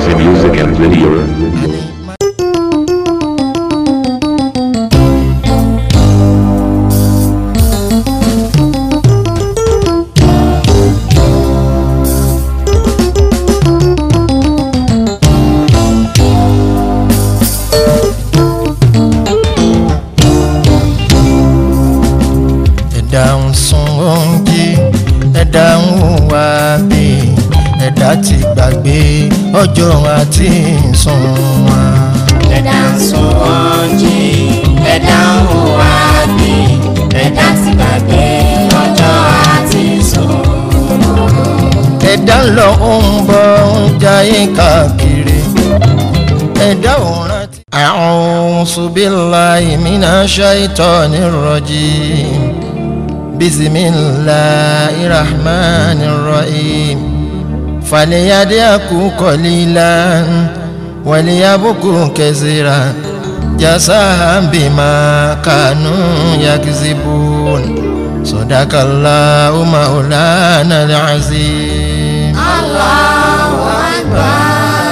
Galaxy Music and Video. ẹ̀dá ń sun oúnjẹ ẹ̀dá ń hùwà bí ẹ̀dá ti gbàgbé ọjọ́ àti sùn wọn. ẹ̀dá ń sun oúnjẹ ẹ̀dá ń hùwà bí ẹ̀dá ti gbàgbé ọjọ́ àti sùn. ẹ̀dá ń lọ ń bọ̀ ń jayé káàkiri ẹ̀dá ò rántí. a'udhu billahi minash shaitonir rajim bismillahir rahmanir rahim falyadhaku qalilan waliyabku kaseeran jazaa'an bima kanu yakzibun sadakallahu maulana al-azim. Allahu Akbar.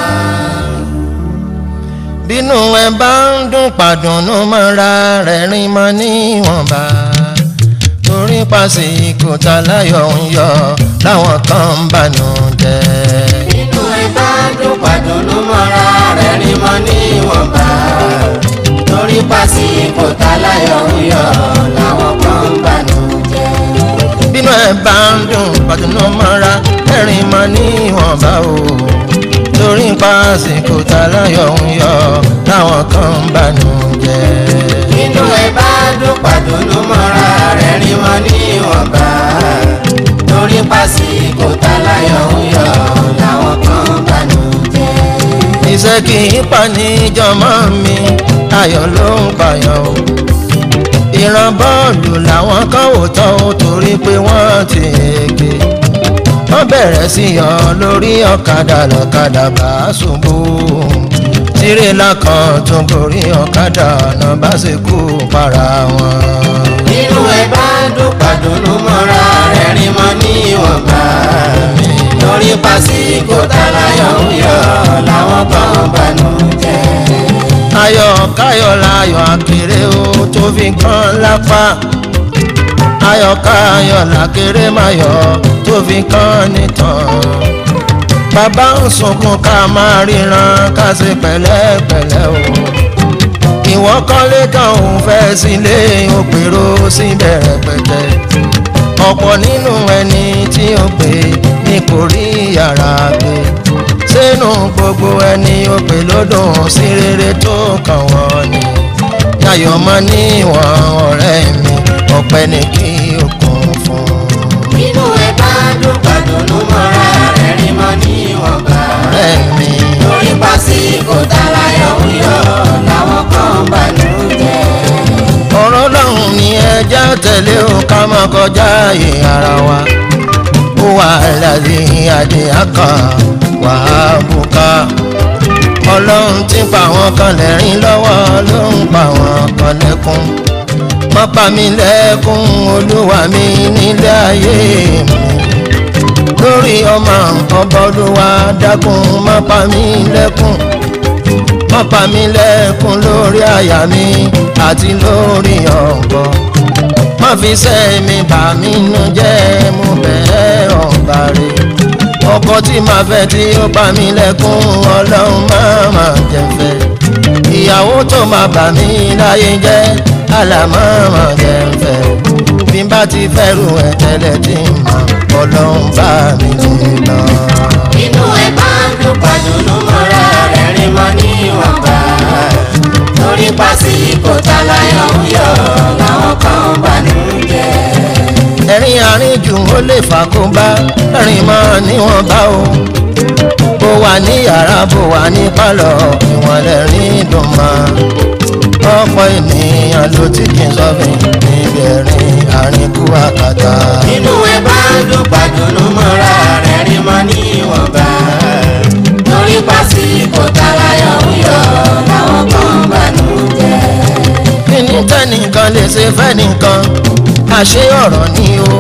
bínú ẹ bá ń dún pàdùnnú mọ́ra rẹ̀ rìn mọ́ níwọ̀nba torí pàṣípò tá láyọ̀ ń yọ láwọn kan ń bànú jẹ́. inú ẹ bá dùn pàdùnnú mọ́ra rẹ̀ rí mọ́ níwọ̀nba torí pàṣípò táláyọ̀ ń yọ làwọn kan ń bànú jẹ́. bínú ẹ bá ń dún pàdùnnú mọ́ra rẹ̀ rìn mọ́ níwọ̀nba o torí pàṣípò tá láyọ̀ ń yọ láwọn kan ń bànú jẹ́. inú ẹ bá dùn pàdùnnú mọ́ra rẹ̀ rí mọ́ níwọ̀nba torí pàṣípò táláyọ̀ ń yọ làwọn kan ń bànú jẹ́. iṣẹ́ kì í pa níjọmọ́ mi ayọ̀ ló ń pààyàn o ìran bọ́ọ̀lù làwọn kan ò tọ́ ó torí pé wọ́n ti èké wọ́n bẹ̀rẹ̀ sí yọ lórí ọ̀kadà lọ́kadà bá ṣubú tirẹ̀là kan tún gorí ọ̀kadà náà bá ṣe kú para wọn. inú ẹ bá dùn pàdùnnú mọ́ra rẹ̀ rí mọ́ níwọ̀nba torí pàṣípò táláyọ̀ ń yọ làwọn kan ń bànú jẹ́. ayọ̀ káyọ̀ láyọ̀ àkèrè ó tó fi kán lápá ayọ̀ káyọ̀ làkèrè máyọ̀ tó fi kán nìtàn bàbá ń sunkún ká máa ríran ká ṣe pẹ̀lẹ́pẹ̀lẹ́ o ìwọ kọ́lé kan òun fẹ́ sílé òpèrò síbẹ̀ rẹpẹtẹ ọ̀pọ̀ nínú ẹni tí ó pè ní kò rí yàrá gbé sínú gbogbo ẹni ó pè lódùn sí rere tó kàn wọ́n ni yàyọ̀ mọ́ níwọ̀n ọ̀rẹ́ mi ọ̀pẹ ni kí o kún fún inú ẹ bá dùn pàdùnnú mọ́ra rẹ̀ rí mọ́ níwọ̀nba ọ̀rẹ́ mi. torí pàṣípò táláyọ̀ ń yọ làwọn kan ń bànú jẹ́. ọ̀rọ̀ lọ́hùn ni ẹja tẹ̀lé o ká má kọjá ààyè ara wa ó wà lálẹ́ adé àkà wà á bùkà ọlọ́run ti pa àwọn kan lẹ́rìn lọ́wọ́ ló ń pa àwọn kan lẹ́kún má pa mí lẹ́kún olúwa mi nílé ayé mi lórí ọmọ ọba olúwa dákun má pa mí lẹ́kún má pa mí lẹ́kún lórí àyà mi àti lórí ọ̀gbọ́ má fi sẹ́mi bà mí nú jẹ́ mo bẹ́ẹ̀ ọ̀gbà rẹ̀ ọkọ tí màá fẹ́ tí ó pa mí lẹ́kún ọlọ́run má má jẹ́ fẹ́ ìyàwó tó máa bà mí láyé jẹ́ àlàmọ́ má jẹ́ fẹ́ bí n bá ti fẹ́rù ẹ̀ tẹ́lẹ̀ tí n mọ̀ ọlọ́run bá mi ti lọ. inú ẹ bá dùn pàdùnnú mọ́ra rẹ̀ rí mọ́ níwọ̀nba torí pàṣípò táláyọ̀ ń yọ làwọn kan ń bànú jẹ́. ẹ̀rín àríjù ó lè fàkóbá ẹ̀rín mọ́ níwọ̀n bá o bó wà ní yàrá bó wà ní pálọ̀ ìwọ̀n lẹ́rìn dùn mọ́ ọ̀pọ̀ ènìyàn ló ti kí n sọ́fìn níbi ẹ̀rín àríkú àkàtà. inú ẹ bá dùn pàdùnnú mọ́ra rẹ̀ rí mọ́ níwọ̀nba torí pàṣípò táláyọ̀ ń yọ làwọn kan ń bànú jẹ́. kíní tẹ́nìkan lè ṣe fẹ́nìkan àṣé ọ̀rọ̀ ni o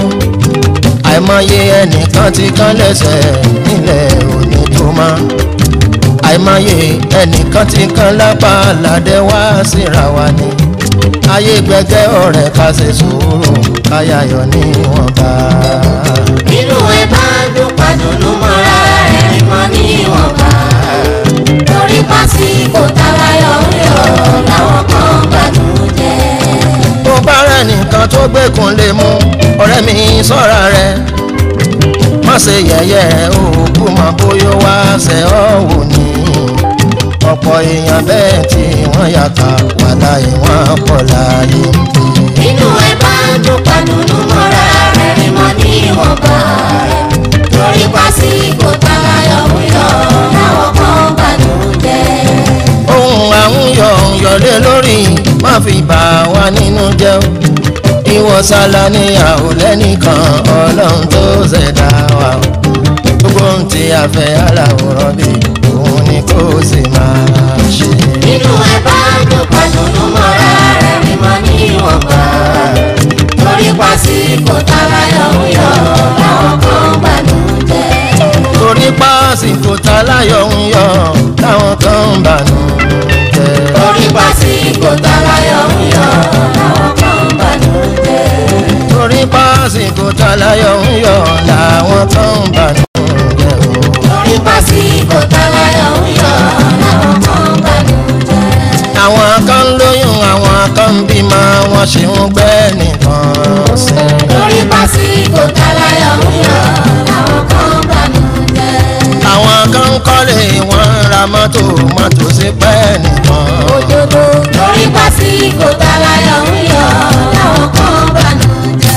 àìmọye ẹnìkan ti kán lẹ́sẹ̀ nílẹ̀ òní tó mọ́ máyé ẹnìkan ti kan lápá aládé wá síra wa ni ayé gbẹgẹ ọ̀rẹ́ ká ṣe sùúrù káyàyọ níwọ̀nba. inú ẹ bá dùn pàdùnú mọ́ra ẹ̀rín mọ́ níwọ̀nba torí pásíkò tálayọ̀ ń yọ̀ làwọn kan bànújẹ́. tó bá rẹ̀ nìkan tó gbẹ́kùn lè mú ọ̀rẹ́ mi sọ́ra rẹ̀ má ṣe yẹ̀yẹ́ òkú mọ bóyá wá ṣe ọ́ wò ní ọ̀pọ̀ èèyàn bẹ́ẹ̀ tí wọ́n yàtọ̀ wà láyé wọ́n pọ̀ láyé ń bí. inú ẹ bá dùn pàdùnú mọ́ra ẹ̀rín mọ́ níwọ̀nba torí pásíkò tálayọ̀ ń yọ̀ làwọn kan bànújẹ́. ohun àwọn yọ̀ ń yọlé lórí má fi bà wá nínú jẹ́ o ìwọ sálá níyàwó lẹ́nìkan ọlọ́run tó ṣẹ̀dá wa o gbogbo ohun tí a fẹ́ aláwòrán bí òun ni kò sì máa ṣe. inú ẹ bá dùn pàdùnú mọ́ra ẹ̀rín mọ́ níwọ̀nba torí pásíkò tálayọ̀ ń yọ̀ làwọn kan bànújẹ́. torí pásìkò tá láyọ̀ ń yọ táwọn kan ń bànú jẹ́. torí pásíkò tálayọ̀ ń yọ̀ làwọn kan bànújẹ́. torí pásìkò tá láyọ̀ ń yọ làwọn kan ń bànú jẹ́ o. torí pásíkò tálayọ̀ ń yọ̀ làwọn kan bànújẹ́. àwọn kan ń lóyún àwọn kan ń bímọ wọn ṣe ń gbẹ́ nìkan sí. torí pásíkò tálayọ̀ ń yọ̀ làwọn kan bànújẹ́. àwọn kan ń kọ́lé wọn ń ra mọ́tò mọ́tò sí pẹ́ nìkan. torí pásíkò tálayọ̀ ń yọ̀ làwọn kan bànújẹ́.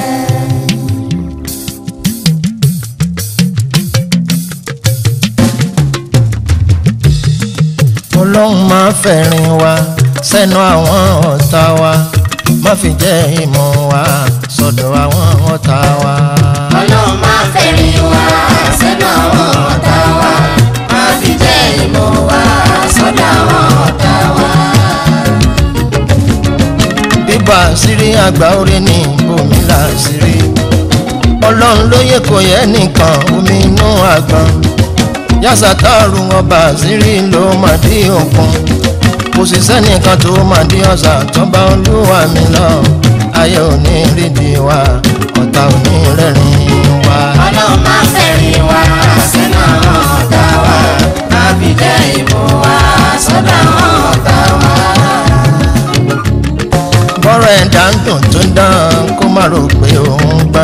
ọlọ́run máa fẹ̀rín wa sẹ́nu àwọn ọ̀tá wa má fi jẹ́ ìmọ̀ wa sọ́dọ̀ àwọn ọ̀tá wa. ọlọ́run máa fẹ̀rín wá sẹ́nu àwọn ọ̀tá wa máa fi jẹ́ ìmọ̀ wá sọ́dọ̀ àwọn ọ̀tá wa. bíbá àṣírí àgbà orí ní omi làṣírí ọlọ́run lóye kò yẹ nìkan omi inú àgbọn yásàtàrù ọba àṣírí ló máa dí òkun kò sì sẹ́nìkan tó máa dí ọ̀sà tọ́ba olúwa mi lọ ayé òní rídìí wa ọ̀tá òní rẹ́rìn wa. ọlọ́run máa fẹ̀rín wá sẹ́nu àwọn ọ̀tá wa máa fi jẹ́ ìmọ̀ wá sọ́dọ̀ àwọn ọ̀tá wa. bọ́rọ̀ ẹ̀dá ń dùn tó ń dán kó má rò pé òun gbà.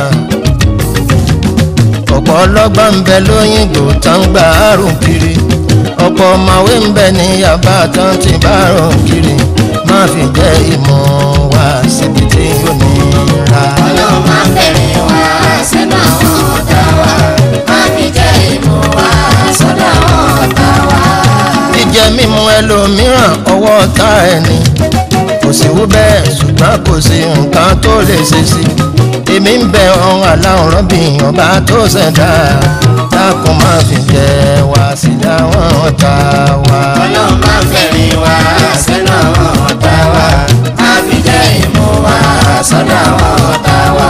ọ̀pọ̀ ọlọ́gbọ́n ń bẹ lóyìnbó tó ń gbà àrùn kiri ọ̀pọ̀ ọ̀mọ̀wé ń bẹ ní yàbá tó ń ti bá àrùn kiri má fi jẹ́ ìmọ̀ wá síbi tí ó ní ra. ọlọ́run máa fẹ̀rín wá sẹ́nu àwọn ọ̀tá wa máa fi jẹ́ ìmọ̀ wá sọ́dọ̀ àwọn ọ̀tá wa. jíjẹ mímu ẹlòmíràn ọwọ́ ọ̀tá ẹni kò sí wú bẹ́ẹ̀ ṣùgbọ́n kò sí nǹkan tó lè ṣe sí èmi ń bẹ ọ̀hún aláwòrán bí ọba tó ṣẹ̀dá dákun má fi jẹ wá sí dáwọn ọ̀tá wa. ọlọ́run máa fẹ̀rín wá sẹ́nu àwọn ọ̀tá wa máa fi jẹ́ ìmọ̀ wá sọ́dọ̀ àwọn ọ̀tá wa.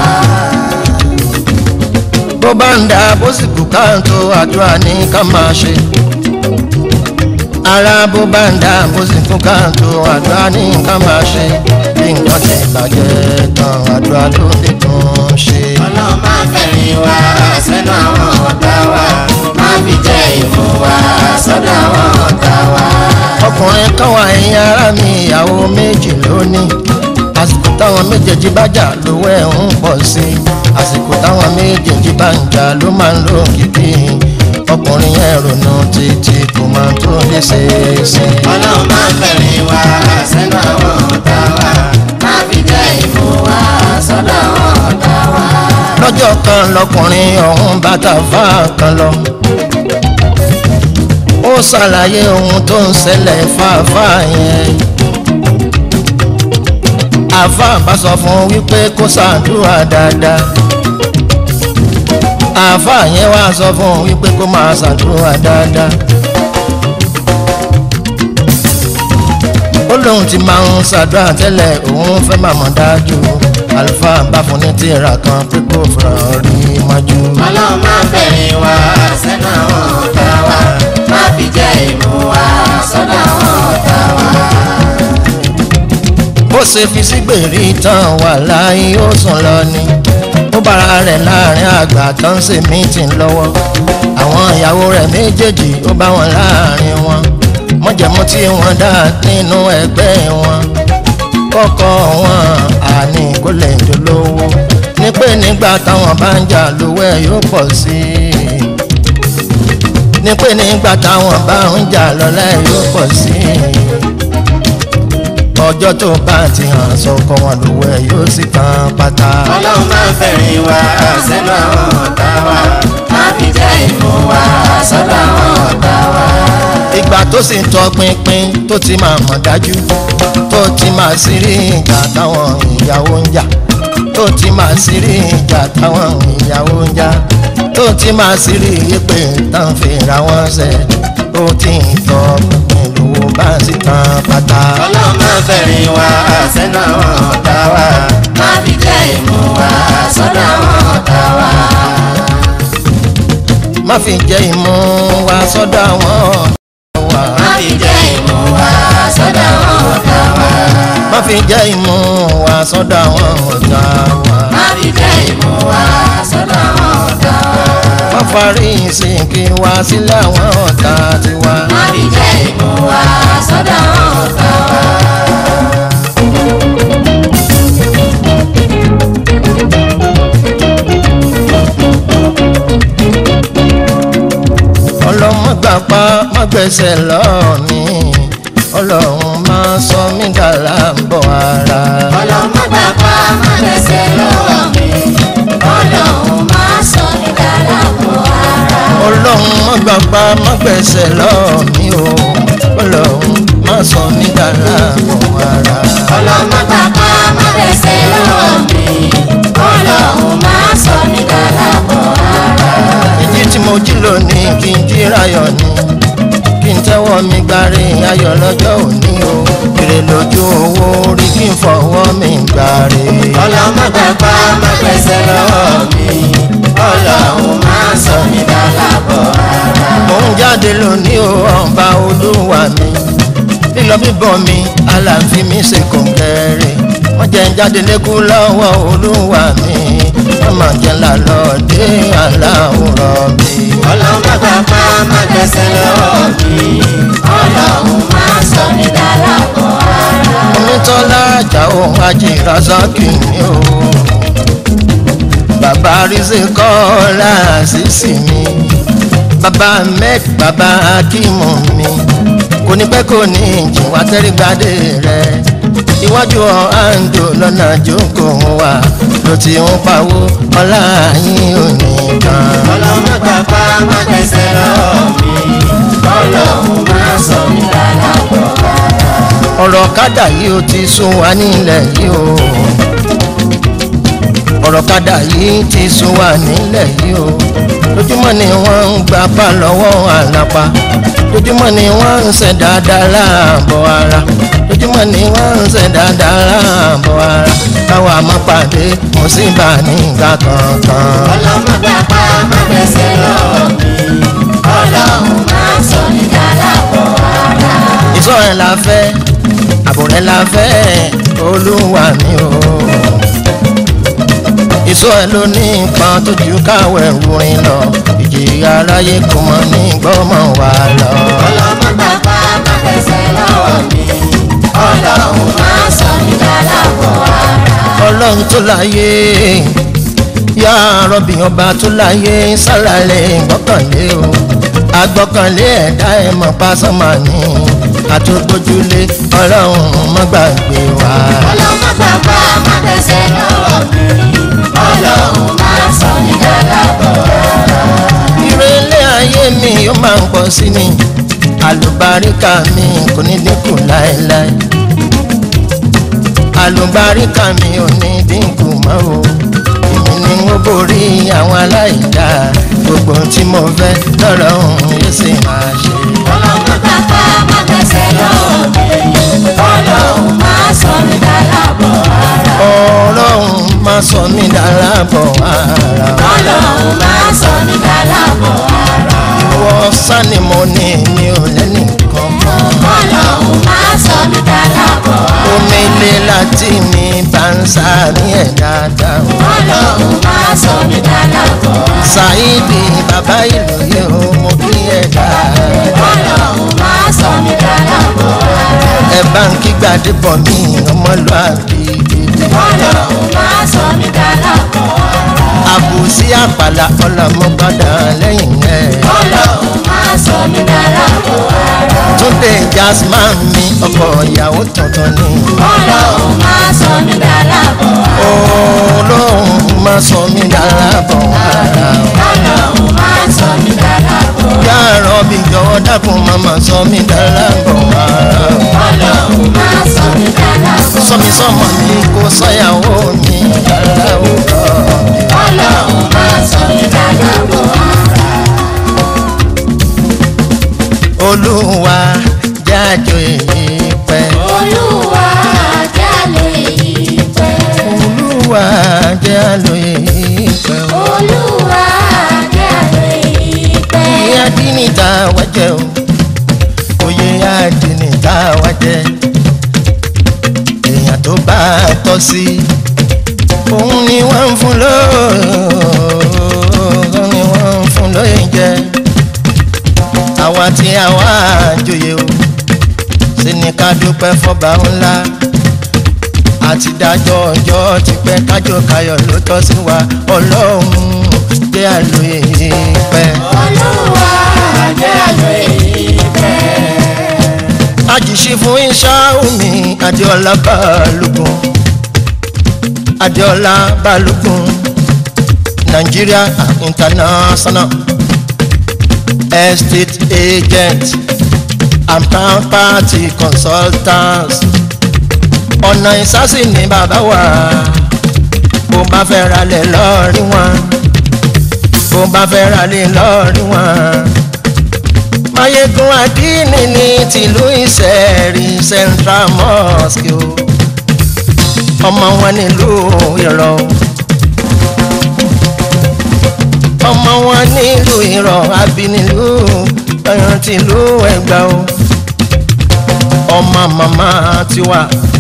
bó bá ń da bó sì kú káàtó àdúrà ní ká máa ṣe ara bó bá ń da bó sì kú káàtó àdúrà ní ká máa ṣe bí nǹkan ti bàjẹ́ tán àdúrà ló lè tún ṣe. ọlọ́run máa fẹ̀rín wá sẹ́nu àwọn ọ̀tá wa máa fi jẹ́ ìmọ̀ wá sọ́dọ̀ àwọn ọ̀tá wa. ọkùnrin kan wà ẹ̀yìn ara mi ìyàwó méjì lónìí àsìkò táwọn méjèèjì bá jà lówó ẹ̀ ń pọ̀ sí i àsìkò táwọn méjèèjì bá ń jà ló máa ń lò kìkì ọkùnrin yẹn ronú títí kò máa tó lè ṣe é sí i. ọlọ́run máa fẹ̀rín wá sẹ́nu àwọn ọ̀tá wa máa fi jẹ́ ìmọ̀ wá sọ́dọ̀ àwọn ọ̀tá wa. lọ́jọ́ kan lọkùnrin ọ̀hún bàtà fà kan lọ. ó ṣàlàyé ohun tó ń ṣẹlẹ̀ fàáfà yẹn. àfà bá sọ fún un wípé kó ṣàdúrà dáadáa. àfà yẹn wá sọ fún un wípé kó máa ṣàdúrà dáadáa. ó lóun ti máa ń ṣàdúrà tẹ́lẹ̀ òun fẹ́ máa mọ̀ dájú àlùfáà bá fún ní tírà kan pé kó fura rí mọ́jú. ọlọ́run máa fẹ̀rín wá sẹ́nu àwọn ọ̀tá wa máa fi jẹ́ ṣe fi sígbèrè tán wà láyé ó sùn lọ ni ó bára rẹ̀ láàrin àgbà tó ń ṣe mítìn lọ́wọ́ àwọn ìyàwó rẹ̀ méjèèjì ó bá wọn láàrin wọn mọ̀jẹ̀mú tí wọ́n dá nínú ẹgbẹ́ wọn kọ́kọ́ wọn àní kó lè dolówó ní pé nígbà táwọn bá ń jà lówó ẹ̀ yóò pọ̀ sí i ní pé nígbà táwọn bá ń jà lọ́lá ẹ̀ yóò pọ̀ sí i ọjọ́ tó bá ti hàn sọkọ wọn lówó ẹ̀ yóò sì tán pátá. ọlọ́run máa ń fẹ̀rìn wá sẹ́nu àwọn ọ̀tá wa má fi jẹ́ ìfún wa sọ́dọ̀ àwọn ọ̀tá wa. ìgbà tó sì ń tọ pinpin tó ti máa mọ̀ dájú tó ti máa sí rí ìjà táwọn ìyàwó ń jà tó ti máa sí rí ìjà táwọn ìyàwó ń jà tó ti máa sí rí ìpè tán fi ra wọn ṣe tó ti ń tọ pinpin lówó bá sì tán pátá. ọlọ́run máa ń fẹ̀rìn wá sẹ́nu àwọn ọ̀tá wa má fi jẹ́ ìfún wa sọ́dọ̀ àwọn ọ̀tá wa. má fi jẹ́ ìmú wa sọ́dọ̀ àwọn ọ̀tá wa. má fi jẹ́ ìfún wa sọ́dọ̀ àwọn ọ̀tá wa. má fi jẹ́ ìmú wa sọ́dọ̀ àwọn ọ̀tá wa. má fi jẹ́ ìfún wa sọ́dọ̀ àwọn ọ̀tá wa. má farí ìsìnkí wa sílẹ̀ àwọn ọ̀tá tiwa. má fi jẹ́ ìfún wa sọ́dọ̀ àwọn ọ̀tá wa. ọlọ́mọ gbàpá má gbẹ̀sẹ̀ lọ́ọ̀ mi ọlọ́run máa sọ mí dàrá ń bọ̀ ara. ọlọ́mọ gbàgbá má gbẹ̀sẹ̀ lọ́wọ́ mi ọlọ́run má sọ mí dára bọ̀ ara. ọlọ́run má gbàpá má gbẹ̀sẹ̀ lọ́ọ̀ mi o ọlọ́run máa sọ mí dàrá ń bọ̀ ara. ọlọ́mọ gbàgbá má gbẹ̀sẹ̀ lọ́wọ́ mi ọlọ́run má sọ mí dára bọ̀ ara. ìdí tí mo jí lónìí kí n jíra yọ̀ ni kí n tẹ́wọ́ mi gbárí ayọ̀ lọ́jọ́ òní o èrè lójú owó rí kí n fọwọ́ mi gbárí. ọlọ́mọ gbàgbá má gbẹ̀sẹ̀ lọ́wọ́ mi ọlọ́run má sọ mí dára bọ̀ ara. mo ń jáde lónìí o ọba olúwa mi lílọ bíbọ̀ mi aláàfin mi ṣe kòǹgẹ́rẹ́ wọ́n jẹ́ ń jáde lékú lọ́wọ́ olúwa mi wọ́n máa jẹ́ ńlá lọ dé aláwòrán mi. ọlọ́mọ gbàgbá má gbẹ̀sẹ̀ lọ́wọ́ mi ọlọ́run má sọ mí dára bọ̀ ara. onítọ́lá àjà òun ajírazaki ni o bàbá rízí kọ́lá àṣìṣì mi bàbá ahmed bàbá akímù mi kò ní pẹ́ kò ní jìn wá tẹ́rígbádé rẹ̀ iwájú ọ̀hándò lọ́nà jókòó wa ló ti ń pawó ọlá yín ò ní kan. ọlọ́mọ gbàgbá má gbẹ̀sẹ̀ lọ́wọ́ mi ọlọ́run má sọ mí dára bọ̀ ara. ọ̀rọ̀ kádà yìí ó ti sún wa nílẹ̀ yìí o ọ̀rọ̀ kádà yìí ti sún wa nílẹ̀ yìí o lójúmọ́ ni wọ́n ń gba pa lọ́wọ́ àlàpà lójúmọ́ ni wọ́n ń ṣe dáadáa láàbọ̀ ara lójúmọ́ ni wọ́n ń ṣe dáadáa láàbọ̀ ara káwa má pàdé mùsíbà nígbà kankan. ọlọ́mọ gbàgbá má gbẹ̀sẹ̀ lọ́wọ́ mi ọlọ́run má sọ mí dára bọ̀ ara. ìṣọ́ ẹ̀ la fẹ́ àbò rẹ̀ la fẹ́ olúwa mi o. ìṣọ́ ẹ̀ ló ní nǹkan tó ju káwẹ̀ wúrin lọ ìjìyà aráyé kò mọ ní gbọ́mọ̀ wá lọ. ọlọ́mọ gbàgbá má gbẹ̀sẹ̀ lọ́wọ́ mi ọlọ́run má sọ mí dára bọ̀ ara. ọlọ́run tó láyé yá rọ́bì ọba tó láyé sálàlẹ̀ gbọ́kànlé o agbọ́kànlé ẹ̀dá ẹ̀ mọ̀ pásánmà ní àtúgbójúlé ọlọ́run má gbàgbé wa. ọlọ́mọ gbàgbá má gbẹ̀sẹ̀ lọ́wọ́ mi ọlọ́run má sọ mí dára bọ̀ ara. ìrẹ̀lẹ̀ ayé mi ó máa ń pọ̀ sí ni àlùbáríkà mi kò ní dínkù láéláé àlùbáríkà mi ò ní dínkù mọ́ o èmi ni mo borí àwọn aláìdá gbogbo ohun tí mo fẹ́ lọ́rọ̀ òun yóò sì máa ṣe. ọlọ́mọ gbàgbá má gbẹ̀sẹ̀ lọ́wọ́ mi ọlọ́run má sọ mí dára bọ̀ ara. ọlọ́run má sọ mí dára bọ̀ ara. ọlọ́run má sọ mí dára bọ̀ ara. ọwọ́ sani mo ní mi ò lẹ́nìkan kan. ọlọ́run má sọ mí dára bọ̀ ara. omi lè la tí mi bá ń sáré ẹ̀ dáadáa. ọlọ́run máa sọ mí dálábọ̀ ara. Ṣáídì bàbá ìlú yìí ó mú kí ẹ dáadáa. ọlọ́run máa sọ mí dálábọ̀ ara. ẹ bá ń kí gbàdébọ̀ mi ọmọlúwàbí gidi. ọlọ́run máa sọ mí dálábọ̀ ara. àbùsí àpàlà ọlọmọgbọdọ lẹ́yìn ẹ. ọlọ́run máa sọ mí dálábọ̀ ara. túnde jasman mi ọkọ ìyàwó tuntun ni. ọlọ́run máa sọ mí dálábọ̀ ara. olóhùn máa sọ mí dára bọ̀ wàrà. ọlọ́run máa sọ mí dálábọ̀ ara. yàrá bí jọ̀wọ́ dákun máma sọ mí dára bọ̀ wàrà. ọlọ́run máa sọ mí dálábọ̀ ara. sọmi sọmọ mi kò sọyàwó mi dára òkọ. ọlọ́run máa sọ mí dálábọ̀ ara. olúwa jájọ èyí pẹ́. olúwa jálè yìí pẹ́. olúwa jájọ èyí pẹ́. olúwa jálè yìí pẹ́. oyè adínìta wájẹ o oyè adínìta wájẹ èèyàn tó bá tọ́ sí òun ni wọ́n ń fún lóòó ni wọ́n ń fún lóyè jẹ àwa tí àwa àjòyè o ṣe ni ká dúpẹ́ fọba ńlá àti dájọ́ ọjọ́ ti pẹ́ kájọ kayọ̀ ló tọ́ sí wa ọlọ́run jẹ́ àlóye pẹ́. olúwa jálè yìí pẹ́. àjìṣe fún ìṣàhùnmí adéọlá balógun adéọlá balógun nigeria international estate agent and property consultants ọ̀nà ìsásì ní bàbá wa bó bá fẹ́ ralẹ̀ lọ́ọ̀rí wọn bó bá fẹ́ ralẹ̀ lọ́ọ̀rí wọn mayegun adini ní tìlú ìsẹ̀rí central mosque o ọmọ wọn nílùú ìrọ̀ ọmọ wọn nílùú ìrọ̀ abínilú ẹran tìlú ẹgbà o ọmọ màmá tiwa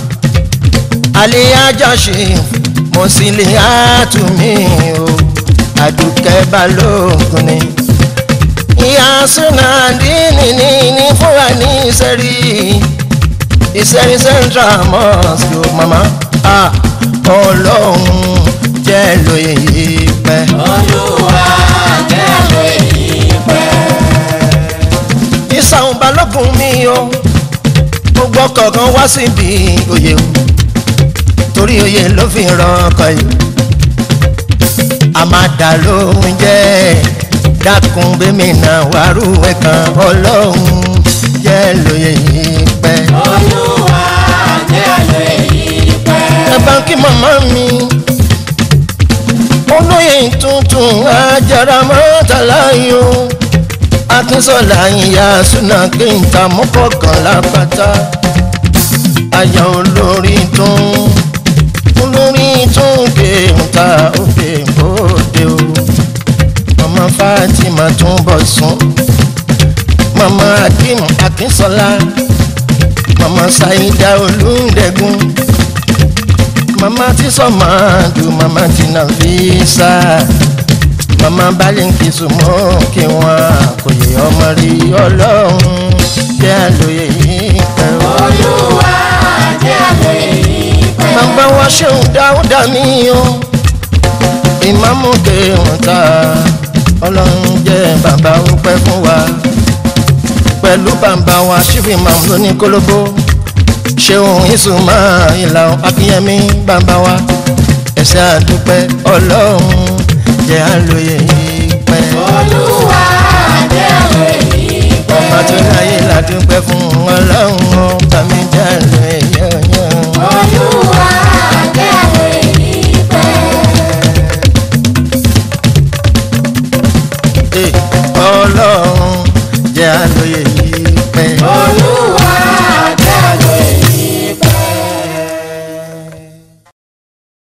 aliyajaṣe mọ̀sílẹ̀ àtúmí o àdùkẹ́ balógun ni ìyá sunadini ní ní fúnra ní ìsẹ̀rí ìsẹ̀rí central mosque o mama ah ọlọ́run jẹ́ lóye yìí pẹ́. olúwa jálè yìí pẹ́. ìsàwọn balógun mi o gbogbo kọ̀ọ̀kan wá síbi oyè o torí oyè ló fi ràn ọkọ yìí a máa dà lóhun jẹ́ dákun bẹ́mi náà wàrú ẹ̀ kan ọlọ́run jẹ́ lóye yìí pẹ́. olúwa jálè yìí pẹ́. ẹ bá ń kí màmá mi olóyè tuntun ajára mọ́tàlá yìí o akínsọ̀lá ìyá súná kéńtà mọ́kànlá pátá aya olórí tún olórí tún kéńtà òkè bòde o mama fatima tún bọ̀ sùn mama akim akínsọ̀lá mama saida olùdẹ́gun mama ti sọ̀mọ́ ju mama ti nà fi sá mama balẹ̀ ń kí sùnmọ́ kí wọ́n kò yẹ ọmọ rí ọlọ́run jẹ́ àlòyé yìí pẹ́ o. olúwa jálè yìí pẹ́. máa bá wa ṣeun dáúdà mí o ìmáàmù kéwọ́n ta ọlọ́run jẹ́ bàbá ó pẹ́ fún wa pẹ̀lú bàbá wa ṣífì máa ló ní kólóbó ṣeun ìsúnmọ́ ìlà akínyẹmí bàbá wa ẹ̀sẹ̀ àdúpẹ́ ọlọ́run jẹ́ àlòyé yìí pẹ́. olúwa jálè yìí pẹ́. ọba tó láyé ládùúpẹ́ fún ọlọ́run ọba mi jẹ́ àlòyé yẹ̀yẹ̀. olúwa jálè yìí pẹ́. ọlọ́run jẹ́ àlóye yìí pẹ́. olúwa